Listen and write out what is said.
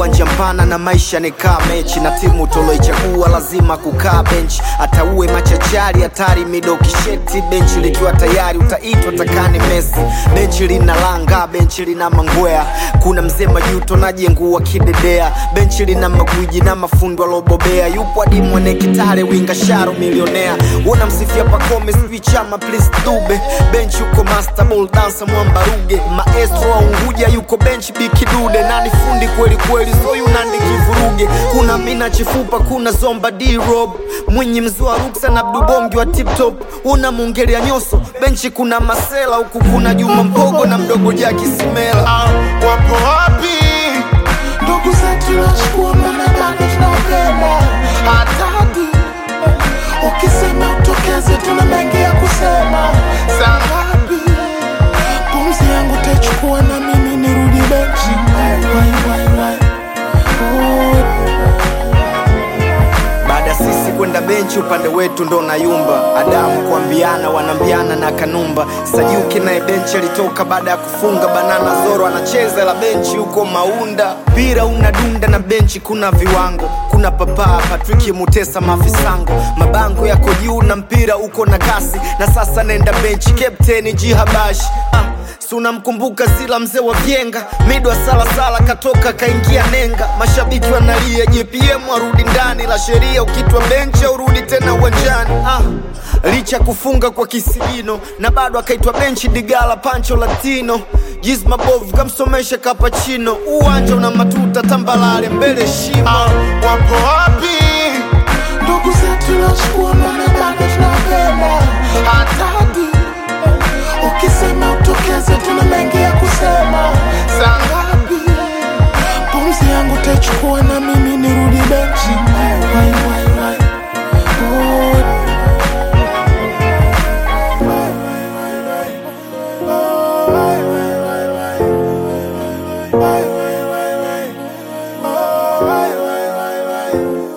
uwanja mpana na maisha ni kaa mechi na timu toloichagua lazima kukaa benchi hata uwe machachari hatari mido kisheti benchi likiwa tayari utaitwa takani mesi benchi lina langa benchi lina mangwea kuna mzee majuto najengua kidedea benchi lina magwiji na mafundo alobobea yupo hadi mwene kitare winga sharo milionea wona msifia pakome sijui chama please dube benchi yuko master ball dancer mwambaruge maestro wa unguja yuko benchi bikidude nani fundi kweli kweli soyu nandi kivuruge kuna mina chifupa kuna zomba d-rob mwinyi mzua ruksa na abdubongi wa tiptop una mungelia nyoso benchi kuna masela huku kuna juma mpogo na mdogo jaki simela Ah, wapo wapi ndugu zetu wachukua mana bado tunapenda hatadi ukisema utokeze tuna mengi ya kusema saa ngapi pumzi yangu taichukua na mimi nirudi benchi wai, wai, wai. Oh. baada ya sisi kwenda benchi upande wetu ndo nayumba adamu kuambiana wanambiana na kanumba sajuki naye benchi alitoka baada ya kufunga banana zoro anacheza la benchi huko maunda mpira unadunda na benchi kuna viwango kuna papaa patriki mutesa mafisango mabango yako juu na mpira uko na kasi na sasa naenda benchi kapteni jihabashi ah. Si unamkumbuka Zila mzee wa Vyenga, mido wa salasala katoka kaingia nenga, mashabiki wanalia JPM arudi ndani, la sheria ukitwa benchi urudi tena uwanjani ah. Licha kufunga kwa kisigino na bado akaitwa benchi Digala Pancho Latino Jiz mabovu kamsomesha kapachino, uwanja una matuta tambalale mbele shimo Ah, wapo wapi ndugu zetu wachukua mana bado tunapenda hatadi ukisema utokeze tuna mengi ya kusema saa ngapi pumzi yangu taichukua na mimi nirudi benchi wai, wai, wai. Oh. Wai, wai, wai, wai. Wai, wai, wai, wai. Oh, wai, wai, wai, wai.